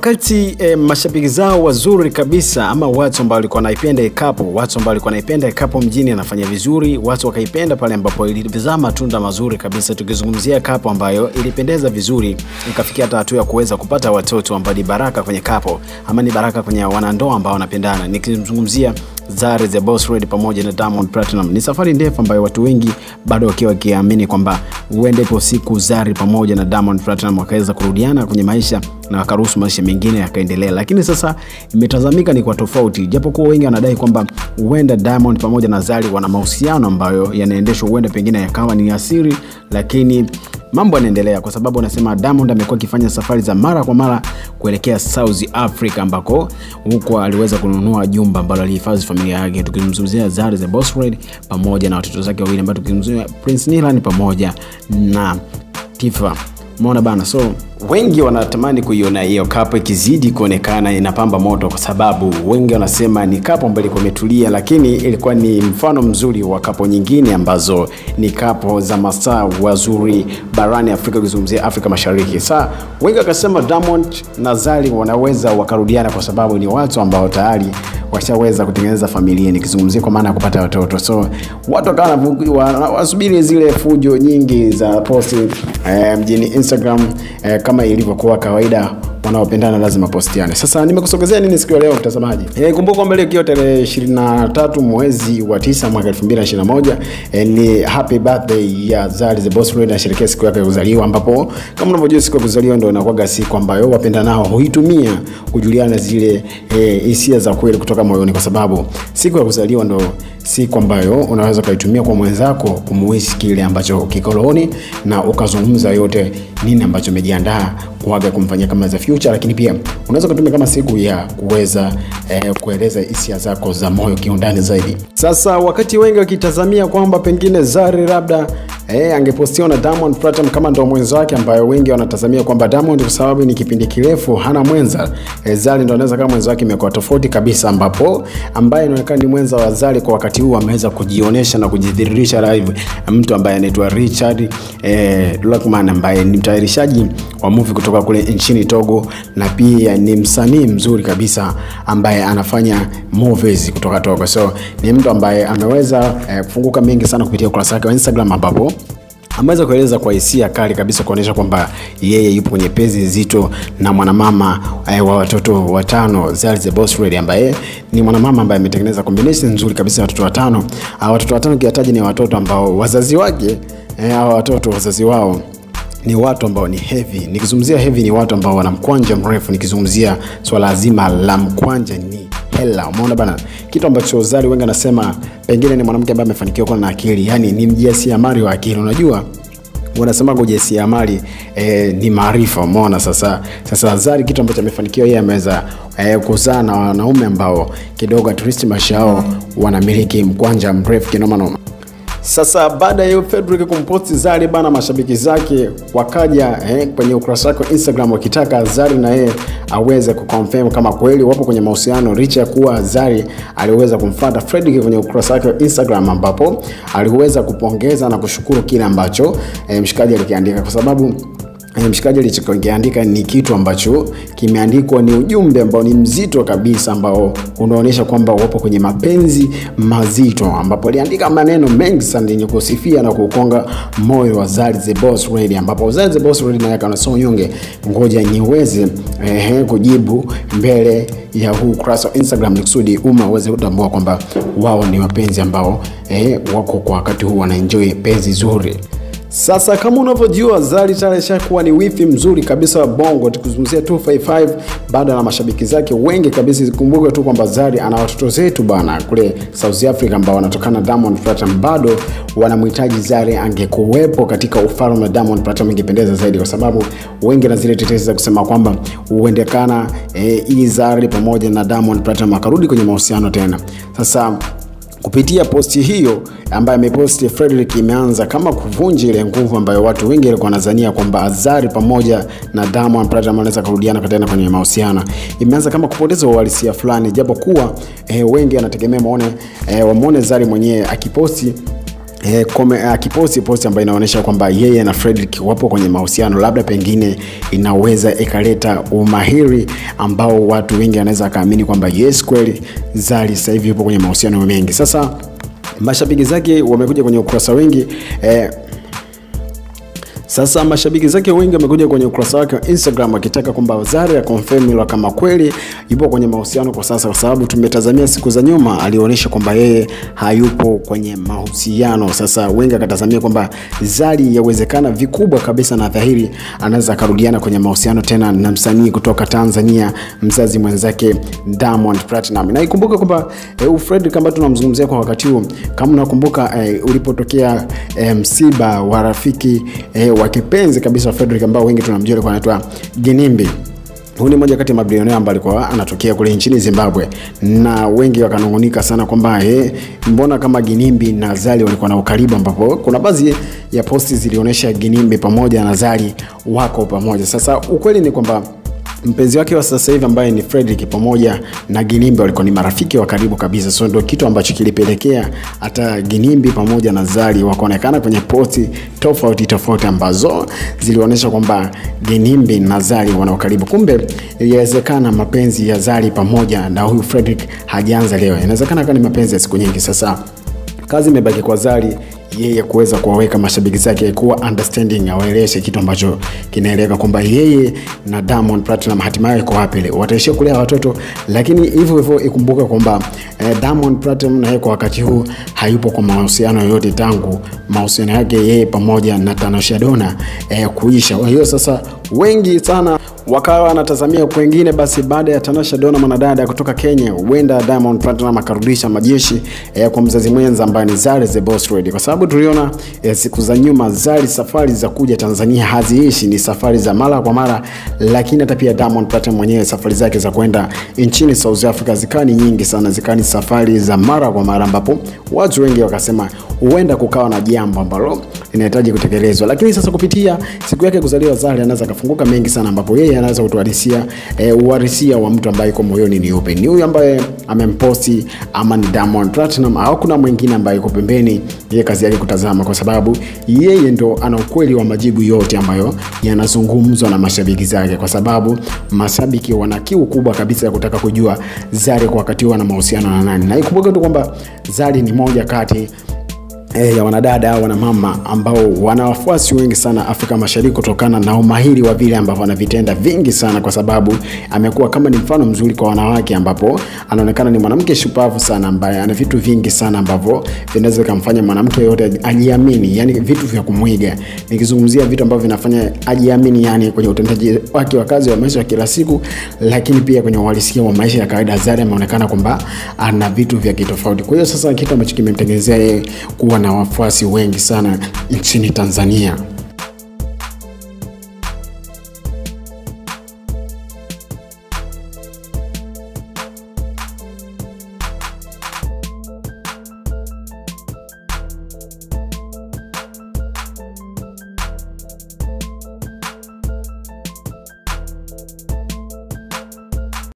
wakati eh, mashabiki zao wazuri kabisa ama watu ambao walikuwa naipenda ikapo watu ambao walikuwa naipenda ikapo mjini anafanya vizuri watu wakaipenda pale ambapo ilizaa matunda mazuri kabisa tukizungumzia kapo ambayo ilipendeza vizuri ikafikia hata hatua ya kuweza kupata watoto ambao ni baraka kwenye kapo ama ni baraka kwenye wanandoa ambao wanapendana nikizungumzia Zari the Boss Lady pamoja na Diamond Platinum. Ni safari ndefu ambayo watu wengi bado wakiwa wakiamini kwamba huenda ipo siku Zari pamoja na Diamond Platinum wakaweza kurudiana kwenye maisha na wakaruhusu maisha mengine yakaendelea, lakini sasa imetazamika ni kwa tofauti, japokuwa wengi wanadai kwamba huenda Diamond pamoja na Zari wana mahusiano ambayo yanaendeshwa, huenda pengine yakawa ni asiri, lakini mambo yanaendelea kwa sababu anasema Diamond amekuwa akifanya safari za mara kwa mara kuelekea South Africa ambako huko aliweza kununua jumba ambalo alihifadhi familia yake, tukimzungumzia Zari the Boss Lady pamoja na watoto zake wawili ambao tukimzungumzia Prince Nilan pamoja na Tifa. Umeona bana, so wengi wanatamani kuiona hiyo kapo ikizidi kuonekana inapamba moto, kwa sababu wengi wanasema ni kapo ambayo ilikuwa imetulia, lakini ilikuwa ni mfano mzuri wa kapo nyingine ambazo ni kapo za mastaa wazuri barani Afrika, ukizungumzia Afrika Mashariki. Sa wengi wakasema Diamond na Zari wanaweza wakarudiana, kwa sababu ni watu ambao tayari washaweza kutengeneza familia, nikizungumzia kwa maana ya kupata watoto. So watu wakawa wasubiri zile fujo nyingi za posti eh, mjini Instagram eh, kama ilivyokuwa kawaida wanaopendana lazima postiane. Sasa nimekusogezea nini siku ya leo mtazamaji? E, kumbuka kwamba leo ikiwa tarehe 23 mwezi wa 9 mwaka 2021 e, ni happy birthday ya Zari the Boss Lady anasherehekea siku yake ya kuzaliwa, ambapo kama unavyojua siku ya kuzaliwa ndio inakuwa siku ambayo wapendanao huitumia kujuliana zile hisia e, za kweli kutoka moyoni, kwa sababu siku ya kuzaliwa ndo siku ambayo unaweza ukaitumia kwa mwenzako kumuishi kile ambacho kikoloni na ukazungumza yote nini ambacho umejiandaa kuaga kumfanyia kama za future, lakini pia unaweza kutumia kama siku ya kuweza eh, kueleza hisia zako za moyo kiundani zaidi. Sasa wakati wengi wakitazamia kwamba pengine Zari labda eh, angepostiwa na Diamond Platinum kama ndo mwenza wake, ambayo wengi wanatazamia kwamba Diamond kwa sababu ni kipindi kirefu hana mwenza eh, Zari ndo anaweza kama mwenza wake imekuwa tofauti kabisa, ambapo ambaye inaonekana ni mwenza wa Zari kwa wakati huu ameweza kujionyesha na kujidhihirisha live, mtu ambaye anaitwa Richard eh, Luckman ambaye ni mtayarishaji wa movie kutoka kule nchini Togo na pia ni msanii mzuri kabisa ambaye anafanya movies kutoka Togo. So ni mtu ambaye ameweza eh, kufunguka mengi sana kupitia ukurasa wake wa Instagram ambapo ameweza kueleza kwa hisia kali kabisa kuonyesha kwamba yeye yupo kwenye penzi zito na mwanamama eh, wa watoto watano Zari the Boss Lady ambaye ni mwanamama ambaye ametengeneza combination nzuri kabisa ya watoto watano. Hawa watoto watano kiataji ni watoto ambao wazazi wake eh, hawa watoto wazazi wao ni watu ambao ni heavy. Nikizungumzia heavy ni watu ambao wana mkwanja mrefu. Nikizungumzia swala zima la mkwanja ni hela. Umeona bana, kitu ambacho Zari wengi anasema pengine ni mwanamke ambaye amefanikiwa kuwa na akili, yani ni mjasiriamali wa akili. Unajua wanasema ujasiriamali eh, ni maarifa. Umeona sasa, sasa Zari kitu ambacho amefanikiwa yeye ameweza eh, kuzaa na wanaume ambao kidogo at least maisha yao wanamiliki mkwanja mrefu kinoma noma. Sasa baada ya Fredrick kumposti Zari bana, mashabiki zake wakaja eh, kwenye ukurasa wake wa Instagram wakitaka Zari na yeye aweze kuconfirm kama kweli wapo kwenye mahusiano, licha ya kuwa Zari aliweza kumfuata Fredrick kwenye ukurasa wake wa Instagram, ambapo aliweza kupongeza na kushukuru kile ambacho eh, mshikaji alikiandika kwa sababu mshikaji alichokiandika ni kitu ambacho kimeandikwa, ni ujumbe ambao ni mzito kabisa, ambao unaonyesha kwamba wapo kwenye mapenzi mazito, ambapo aliandika maneno mengi sana yenye kusifia na kukonga moyo wa Zari the Boss Lady, ambapo Zari the Boss Lady naye akasema nyonge, ngoja niweze eh, kujibu mbele ya huu ukurasa wa Instagram kusudi umma uweze kutambua kwamba wao ni wapenzi ambao eh, wako kwa wakati huu wanaenjoy penzi zuri. Sasa kama unavyojua Zari tayari ashakuwa ni wifi mzuri kabisa wa Bongo, tukizungumzia 255 baada na mashabiki zake wengi kabisa. Zikumbuke tu kwamba Zari ana watoto zetu bana kule South Africa ambao wanatokana na Diamond Platinum, bado wanamhitaji Zari angekuwepo katika ufalme wa Diamond Platinum, ingependeza zaidi, kwa sababu wengi na zile tetesi za kusema kwamba huendekana eh, hii Zari pamoja na Diamond Platinum akarudi kwenye mahusiano tena. Sasa kupitia posti hiyo ambayo ameposti Frederick imeanza kama kuvunja ile nguvu ambayo watu wengi walikuwa wanadhania kwamba Azari pamoja na Diamond Platnumz wanaweza kurudiana tena kwenye mahusiano. Imeanza kama kupoteza uhalisia fulani, japo kuwa eh, wengi wanategemea maone eh, wamuone Zari mwenyewe akiposti E, kome, akiposti posti ambayo inaonyesha kwamba yeye na Fredrick wapo kwenye mahusiano, labda pengine inaweza ikaleta umahiri ambao watu wengi wanaweza akaamini kwamba yes, kweli Zari sasa hivi yupo kwenye mahusiano mengi. Sasa mashabiki zake wamekuja kwenye ukurasa wengi eh, sasa mashabiki zake wengi wamekuja kwenye ukurasa wake wa Instagram wakitaka kwamba Zari akonfirm kama kweli yupo kwenye mahusiano kwa sasa, kwa sababu tumetazamia siku za nyuma alionyesha kwamba yeye hayupo kwenye mahusiano. Sasa wengi akatazamia kwamba Zari yawezekana vikubwa kabisa na dhahiri anaweza akarudiana kwenye mahusiano tena na msanii kutoka Tanzania, mzazi mwenzake Diamond Platinum. Na ikumbuke kwamba eh, Fredrick ambaye tunamzungumzia kwa wakati huu, kama unakumbuka eh, ulipotokea eh, msiba wa rafiki eh, wa kipenzi kabisa wa Fredrick ambao wengi tunamjua alikuwa anaitwa Ginimbi. Huyu ni mmoja kati ya mabilionea ambaye alikuwa anatokea kule nchini Zimbabwe, na wengi wakanungunika sana kwamba eh, mbona kama Ginimbi na Zari walikuwa na ukaribu, ambapo kuna baadhi ya posti zilionyesha Ginimbi pamoja na Zari wako pamoja. Sasa ukweli ni kwamba mpenzi wake wa sasa hivi ambaye ni Fredrick pamoja na Ginimbi walikuwa ni marafiki wa karibu kabisa, so ndio kitu ambacho kilipelekea hata Ginimbi pamoja na Zari wakaonekana kwenye posti tofauti tofauti ambazo zilionyesha kwamba Ginimbi na Zari wana ukaribu. Kumbe iliwezekana mapenzi ya Zari pamoja na huyu Fredrick hajaanza leo, inawezekana kama ni mapenzi ya siku nyingi. Sasa kazi imebaki kwa Zari yeye kuweza kuwaweka mashabiki zake kuwa understanding, awaeleweshe kitu ambacho kinaeleweka kwamba yeye na Diamond Platinum hatimaye iko wapi leo, wataishia kulea watoto. Lakini hivyo hivyo ikumbuke kwamba eh, Diamond Platinum na yeye kwa wakati huu hayupo kwa mahusiano yoyote tangu mahusiano yake yeye pamoja na Tanasha Donna eh, kuisha. Kwa hiyo sasa wengi sana wakawa wanatazamia kwengine. Basi baada ya Tanasha Donna mwanadada kutoka Kenya, huenda Diamond Platinum akarudisha majeshi eh, kwa mzazi mwenza ambaye ni Zari the Boss Lady, kwa sababu tuliona eh, siku za nyuma Zari safari za kuja Tanzania haziishi, ni safari za mara kwa mara, lakini hata pia Diamond Platinum mwenyewe safari zake za kwenda nchini South Africa zikawa ni nyingi sana, zikawa ni safari za mara kwa mara, ambapo watu wengi wakasema huenda kukawa na jambo ambalo linahitaji kutekelezwa. Lakini sasa kupitia siku yake kuzaliwa Zari anaweza akafunguka mengi sana, ambapo yeye anaweza kutuharisia eh, uharisia wa mtu ambaye yuko moyoni ni upe, ni huyu ambaye amemposti ama ni Diamond Platinum au kuna mwingine ambaye yuko pembeni, yeye kazi yake kutazama, kwa sababu yeye ndo ana ukweli wa majibu yote ambayo yanazungumzwa na mashabiki zake, kwa sababu mashabiki wana kiu kubwa kabisa ya kutaka kujua Zari kwa wakati huu ana mahusiano na nani, na ikumbuke tu kwamba Zari ni moja kati E, ya wanadada au wanamama ambao wana wafuasi wengi sana Afrika Mashariki kutokana na umahiri wa vile ambavyo anavitenda vingi sana, kwa sababu amekuwa kama ni mfano mzuri kwa wanawake, ambapo anaonekana ni mwanamke shupavu sana ambaye ana vitu vingi sana ambavyo vinaweza kumfanya mwanamke yote ajiamini, yani vitu vya kumwiga. Nikizungumzia vitu ambavyo vinafanya ajiamini, yani kwenye utendaji wake wa kazi wa maisha ya kila siku, lakini pia kwenye uhalisia wa maisha ya kawaida. Zari ameonekana kwamba ana vitu vya kitofauti. Kwa hiyo sasa kitu ambacho kimemtengenezea yeye kuwa na wafuasi wengi sana nchini Tanzania.